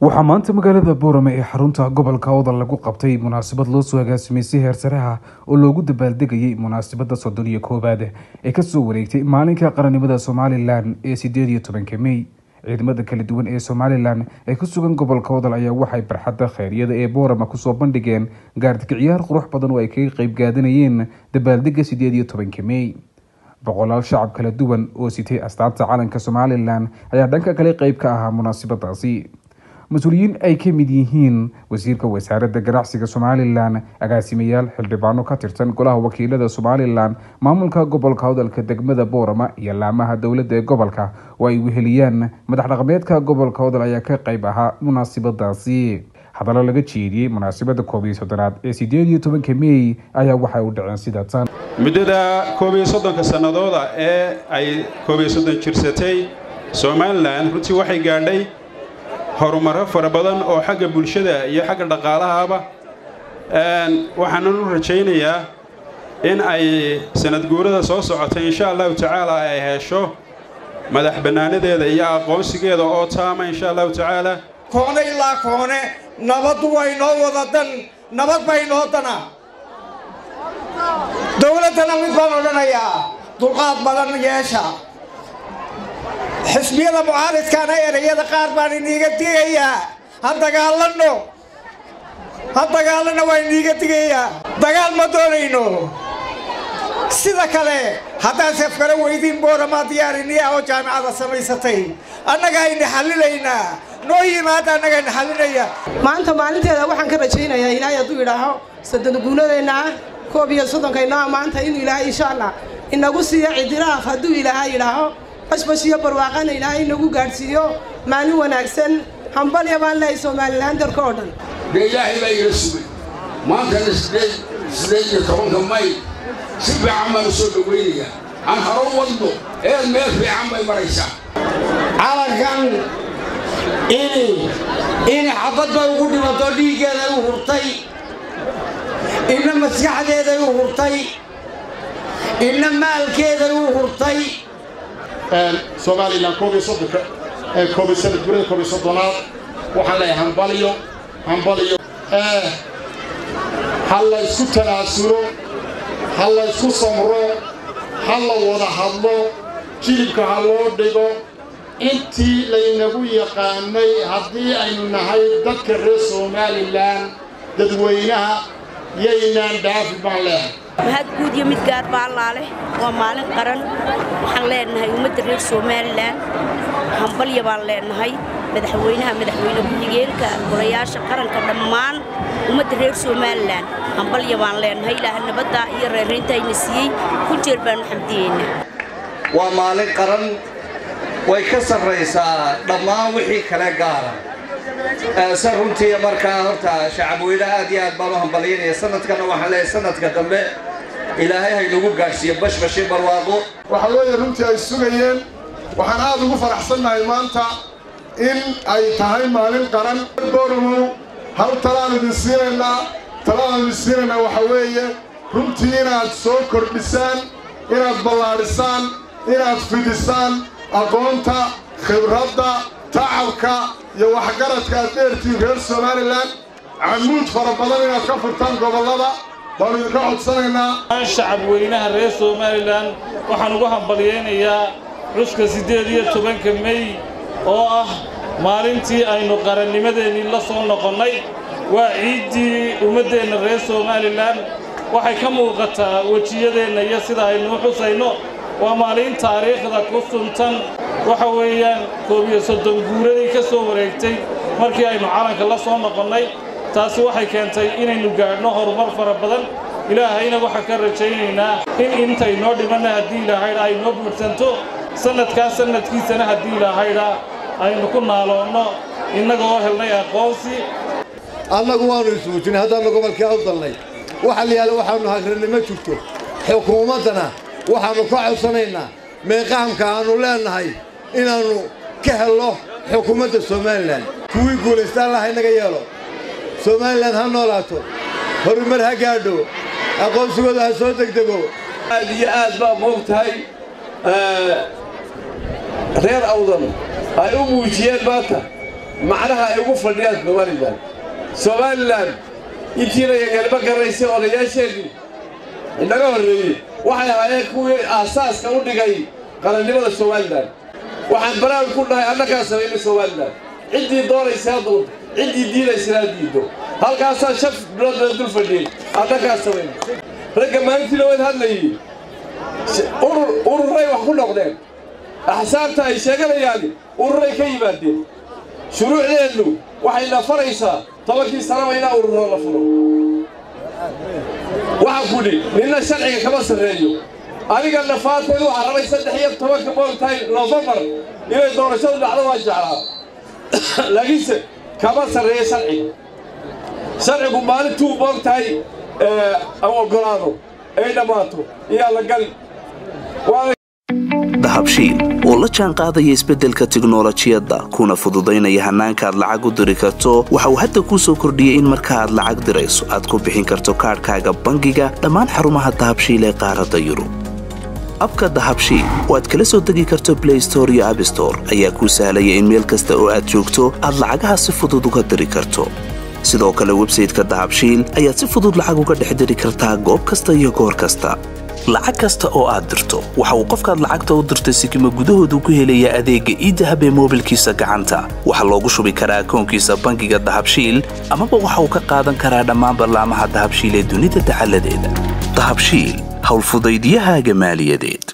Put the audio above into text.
waxaa maanta magaalada boorame ee xarunta gobolka awdal lagu qabtay munaasabad loo soo agaasimay si heersaraha oo loogu dabaaldegayay munaasabada soddon iyo koowaad ee kasoo wareegtay maalinka qarannimada somalilan ee sideed iyo tobanka mey ciidamada kala duwan ee somalilan ee ku sugan gobolka awdal ayaa waxay barxadda kheyryada ee boorama kusoo bandhigeen gaardika ciyaar qurux badan oo ay kaga qeyb gaadanayeen dabaaldega sideed iyo tobanka mey boqolaal shacab kala duwan oo sitay astaanta calanka somalilan ayaa dhanka kale qeyb ka ahaa munaasabadaasi mas-uuliyiin ay ka mid yihiin wasiirka wasaaradda ganacsiga somalilan agaasimayaal xildhibaano ka tirsan golaha wakiilada somalilan maamulka gobolka hadalka degmada boorama iyo laamaha dowladda ee gobolka oo ay weheliyaan madax dhaqameedka gobolka hodal ayaa ka qeyb ahaa munaasabadaasi hadallo laga jeediyey munaasabada koob iyo soddonaad ee sideed iyo tobanka mey ayaa waxay u dhaceen sida tan muddada koob iyo soddonka sannadooda ee ay koob iyo soddon jirsatay somalilan runtii waxay gaadhay horumaro fara badan oo xagga bulshada iyo xagga dhaqaalahaba waxaanan u rajaynayaa in ay sanad guurada soo socotay insha allahu tacaala ay hesho madax bannaanadeeda iyo aqoonsigeeda oo taama insha allahu tacaala koone ilaa koone nabaddu way noo wada dan nabad bay noo dana dowladdana mid baan odhanayaa dulqaad badan yeesha xisbiyada mucaaridkaana erayada qaar baan iniiga digayaa ha dagaalanno ha dagaalanno waa iniiga digayaa dagaal ma doonayno sida kale haddaan safkala weydiin booramaa diyaariniya oo jaamicada samaysatay annaga ayna xallilaynaa noo yimaada annaga ayna xallinaya maanta maalinteeda waxaan ka rajaynayaa ilaahay hadduu idhaaho soddon guuladeenna ah koob iyo soddonkayno ah maanta inuu ilaahay insha allah inagu siiyo cidiraaf hadduu ilaahay idhaaho bashbash iyo barwaaqana ilaahay inagu gaadhsiiyo maalin wanaagsan hambalya baan lehay somalilan dalka oo dhan dee ilaahay baa ila sugay maantana sideed sideed iyo tobanka may si fiican baan u soo dhowaynayaa aan haro wadno eed meel fiican bay maraysaa calankan ini ini xabad bay ugu dhimato dhiiggeeday u hurtay inna maskaxdeeday u hurtay inna maalkeeday u hurtay somalilan koob iyo soddonka ee koob iyo sanad gurada koob iyo soddonaad waxaan leeyahay hambaliyo hambaliyo ha la isku tanaasulo ha la isku samro ha la wada hadlo jilibka ha loo dhigo intii laynagu yaqaanay haddii aynu nahay dadka reer somalilan dadweynaha yaynaan dhaafi baan leehay mahad guud iyo mid gaar baa allaaleh waa maalin qaran waxaan leenahay ummadda reer somalilan hambalya baan leenahay madaxweynaha madaxweyne ku-xigeenka golayaasha qaranka dhammaan ummadda reer somalilan hambalya baan leenahay ilaaha nabadda iyo reerayntaayna siiyey ku jeer baanu xamdiyeynaa waa maalin qaran way ka sarraysaa dhammaan wixii kale gaara se runtii markaa horta shacabweyne aad iyo aad baan u hambalyaynaya sanadkana waxaan leeyahay sanadka dambe ilaahay haynagu gaadhsiiyo bashbashi barwaaqo waxaa weeye runtii ay sugayeen waxaan aad ugu faraxsannahay maanta in ay tahay maalin qaran boormow hal talaan idin siinaynaa talaan idin siinaynaa waxaa weeye runtii inaad soo kordhisaan inaad ballaadhisaan inaad fidisaan aqoonta khibradda tacabka iyo waxgaradka aad dheertiin reer somalilan camuud fara badan inaad ka furtaan gobollada baanu idinka codsanaynaa shacabweynaha reer somalilan waxaan ugu hambalyaynayaa cuska siddeed iyo tobanka mey oo ah maalintii aynu qarannimadeennii la soo noqonnay waa ciiddii ummaddeenna reer somalilan waxay ka muuqataa wejiyadeenna iyo sida aynu u xusayno waa maalin taariikhda ku suntan waxa weeyaan koob iyo soddon guuradii ka soo wareegtay markii aynu calanka la soo noqonnay taasi waxay keentay inaynu gaadhno horumar fara badan ilaahayna waxaan ka rajaynaynaa in intaynoo dhimanna haddii ilaahayda ay noo buursanto sannadkaas sannadkiisana haddii ilaahayda aynu ku naaloonno innaga oo helnay aqoonsi annagu waannu ismuujinay haddaannu gobolkii awdalnay waxa la yaala waxaannu hagrannimo jirto xukuumaddana waxaannu ka codsanaynaa meeqahamka aannu leennahay inaannu ka helno xukuumadda somalilan kuwii guulaysta allaha inaga yeelo somalilan ha noolaato horumar ha gaadho aqoonsigooda ha soo degdego aad iyo aad baa moog tahay reer awdan ay u muujiyeen maanta macnaha ay ugu fadhiyaan somalilan somalilan intiina yagalma garraysay odayaasheedii inaga horreeyey waxay ahaayeen kuwii aasaaska u dhigay qarannimada somalilan waxaan baraawi ku dhahay annagaa samaynay somalilan ciddii doonaysaa doonto ciddii diidaysanaa diiddo halkaasaa shaf bilood baa dul fadhiyey annagaa samaynay ragga maalintiina wayd hadlayey urur ururay wax ku noqdeen axsaabta ay sheeganayaan ururay ka yimaadeen shuruucdeennu waxayna faraysaa tobankii sanaba inaa ururo la furo waxaan kudhi ninna sharciga kama sarreeyo aniga nafaataydu waxaa rabay saddex iyo tobanka moogtahay nofembar inay doorashadu dhacdo waa jeclaa laakiinse kama sarreeyo sharciga sharcigu maalintuu moogtahay oggolaado ay dhammaato iyaa la gali dahabshiil oo la jaan qaadaya isbeddelka tiknolojiyadda kuna fududaynaya hannaanka aad lacag u diri karto waxa uu hadda kuu soo kordhiyey in marka aad lacag dirayso aad ku bixin karto kaadhkaaga bangiga dhammaan xarumaha dahabshiil ee qaaradda yurub abka dahabshiil oo aad kala soo degi karto blay store iyo abstore ayaa kuu sahlaya in meel kasta oo aad joogto aad lacagaha si fudud uga diri karto sidoo kale websayteka dahabshiil ayaad si fudud lacag uga dhex diri kartaa goob kasta iyo goor kasta lacag kasta oo aad dirto waxa uu qofkaad lacagta u dirtay sikima gudahoodu ku helayaa adeegga iidahab ee moobilkiisa gacanta waxaa loogu shubi karaa akoonkiisa bangiga dahabshiil amaba waxa uu ka qaadan karaa dhammaan ballaamaha dahabshiil ee dunida dacaladeeda dahabshiil howlfudaydyahaaga maaliyadeed